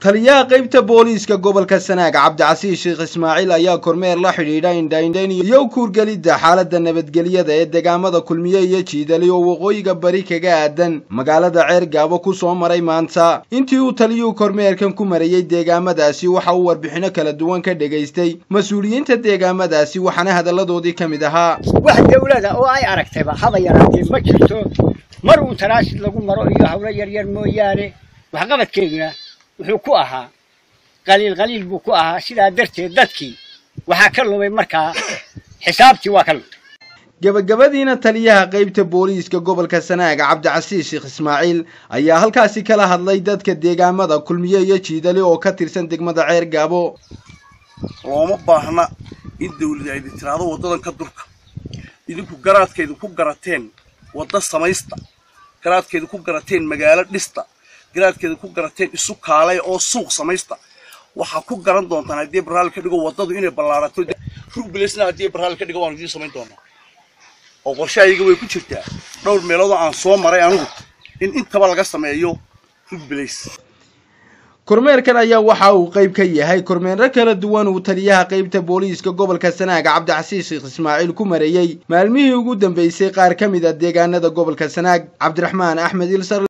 taliyaha qaybta booliiska gobolka sanaag cabdicasiis sheekh ismaaciil ayaa kormeer la xidhiidha indhaindhayn iyo kuurgelidda xaaladda nabadgelyada ee deegaamada kulmiye iyo jiidali oo waqooyiga bari kaga aadan magaalada ceer gaabo ku soo maray maanta intii uu taliyuhu kormeerkan ku marayey deegaamadaasi waxa uu warbixino kala duwan ka dhegaystay mas-uuliyiinta deegaamadaasi waxaana hadalladoodii ka mid ahaa wax dawlada oo ay aragtayba haba yaraatee ma jirto mar uu tanaasid lagu maro iyo hawlo yaryar mooyaane waxqabadkeeduna wuxuu ku ahaa qaliil qaliil buu ku ahaa sidaa darteed dadkii waxaa ka lumay markaa xisaabtii waa ka lumay gebagabadiina taliyaha qaybta booliiska gobolka sanaag cabdicasiis sheekh ismaaciil ayaa halkaasi kala hadlay dadka deegaamada kulmiye iyo jiidali oo ka tirsan degmada ceer gaabo looma baahna in dawlad aydi tiraahdo waddadan ka durka idinku garaadkeedu ku garateen wadda samaysta garaadkeedu ku garateen magaalo dhista garaadkeedu ku garateen isu kaalay oo suuq samaysta waxaa ku garan doontaan haddii barraal ka dhigo waddadu inay ballaarato rugbilesna haddii barraal ka dhigo waanu idiin samayn doonaa oo qorshahayaga way ku jirtaa dhowr meeloodoo aan soo maray anigu in intaba laga sameeyo rugbilays kormeerkan ayaa waxa uu qayb ka yahay kormeerro kala duwan uu taliyaha qaybta booliiska gobolka sanaag cabdicasiis sheekh ismaaciil ku marayey maalmihii ugu dambeysay qaar ka mid a deegaanada gobolka sanaag cabdiraxmaan axmed ilsar